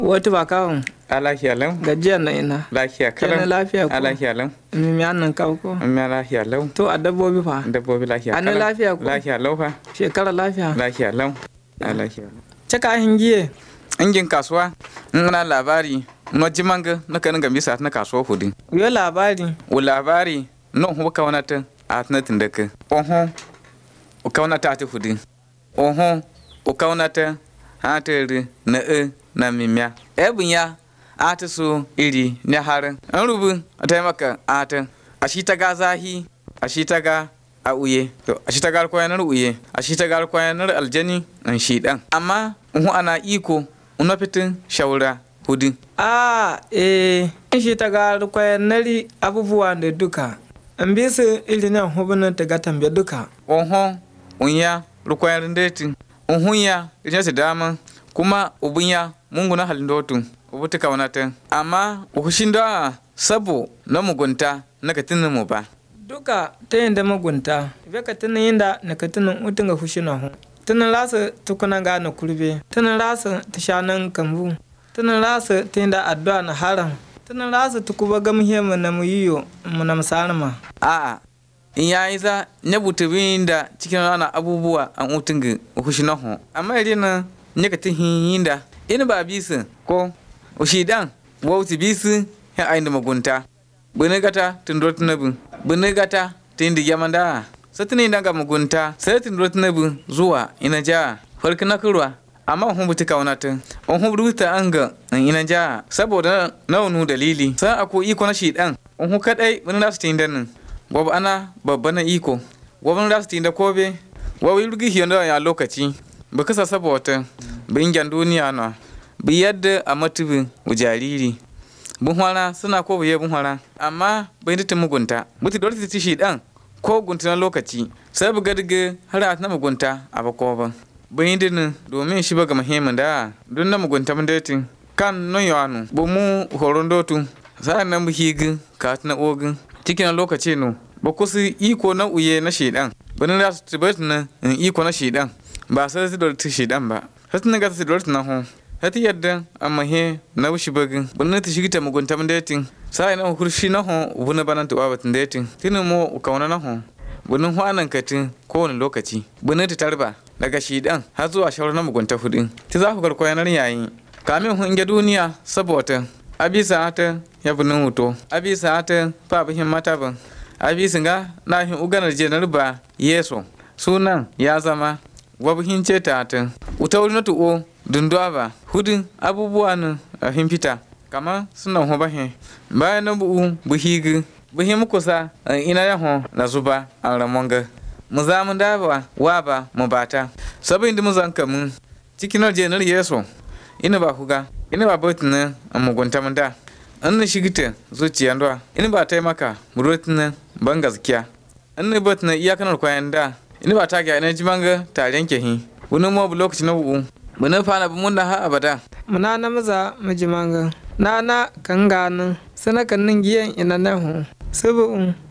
Wata ba kawun a lafiya lau gajiya na ina. lafiya Kenan kalau lafiya ko? a lafiya lau Mimi annan kawo ko? an ma lafiya lau To a dabbobi fa? dabbobi lafiya An yi kalau. lafiya ko? lafiya lau fa Shekara lafiya. lafiya lau a lafiya lau Caka hingiye. ingin kasuwa in ana labari no jimanga na kanin gambi sa na kasuwa hudu Yo labari. o labari no hu kawanata a na tindaka oho o kawanata ati hudu oho o kawanata ha ta ri na e na mimya ebun ya ati so iri ne harin an rubu a taimaka ata a shi ta ga zahi a shi ta ga a uye to a shi ta ga kwayanar uye a shi ta ga kwayanar aljani an shi dan amma hu ana iko una fitin shaura hudu A eh shi ta ga rukwaya nari abubuwa da duka. An bi su irin nan hubunan ta ga tambe duka. oho unya rukwayar deti uhunya ita su dama kuma ubunya mungu na halin dotu ubuta kaunata amma uhushin da sabo na mugunta na katinin mu ba Duka ta yin da magunta. Ibe ka tunan yin da na ka tunan utun ga fushi na hu. Tunan rasa tukuna ga na kurbe. Tunan rasa ta shanan kambu. Tunan rasa ta yin da addu'a na haram. Tunan rasa tukuba gamhe mu na mu yiyo mu na musarma. a'a in ya yi za ne butubin da cikin ana abubuwa an utun ga uhushi na hu amma idan na ne ka tin yin da in ba bisu ko ushi dan wauti bisu ya ayin da mugunta bini gata tundro tunabu bini gata tindi yamanda satini daga mugunta sai tundro tunabu zuwa ina ja farki na kurwa amma hun buti kaunata on hun ruta an ga ina ja saboda naunu dalili sai ako iko na shi dan on hu kadai bini nasu tinda nan gobe ana babba na iko gobe nasu tinda kobe wawi rugi hiyo ya lokaci ba kasa saboda bingen duniya na bi yadda a matubi jariri bunhwara suna ko buye bunhwara amma bai ta mugunta buti dole ta shi dan ko gunta na lokaci sai bu gadige har a na mugunta a bako ba bai din domin shi ba ga muhimmin da don na mugunta mun datin kan no yanu bu mu horon dotu sai nan bu higi ka na ogin cikin na lokaci no ba ku su iko na uye na shedan bani da su tibetin na iko na shedan ba sai su dole ta shedan ba sai na ga su dole na ho hati yadda amma he na wushi bagin bunna ta shigita mugunta mun datin sai na hurshi na ho bunna banan ta babatin datin tinin mo kauna na ho bunun hwanan katin kowane lokaci bunna ta tarba daga shidan har zuwa shaurar na mugunta hudin ta za ku garkwaya na yayi kamin hun ga duniya saboda abisa ta ya bunun huto abisa ta fa bihin mata ban abisa ga na hin uganar jenar ba yeso sunan ya zama wabihin ce ta ta uta wuri na tu'o dunduwa ba hudun abubuwa nan a fita kama suna ho bahe bayan na bu'u buhigi buhi mukusa an ina ya ho na zuba an ramonga mu za mu daba wa ba mu bata sabin da mu zanka mun cikin jenar yeso ina ba huga ina ba botin a mugunta mun da an na shigita zuciya ndo ina ba taimaka murotin ban gaskiya an na botin iyakanar kwayan da ina ba ta ga ina jimanga taren kehi wani mo lokaci na bu'u Bana fana bu mun da ha abada. Muna na maza majimanga. Na na kan ganin. Sana kan nin giyan ina na hu. Sabu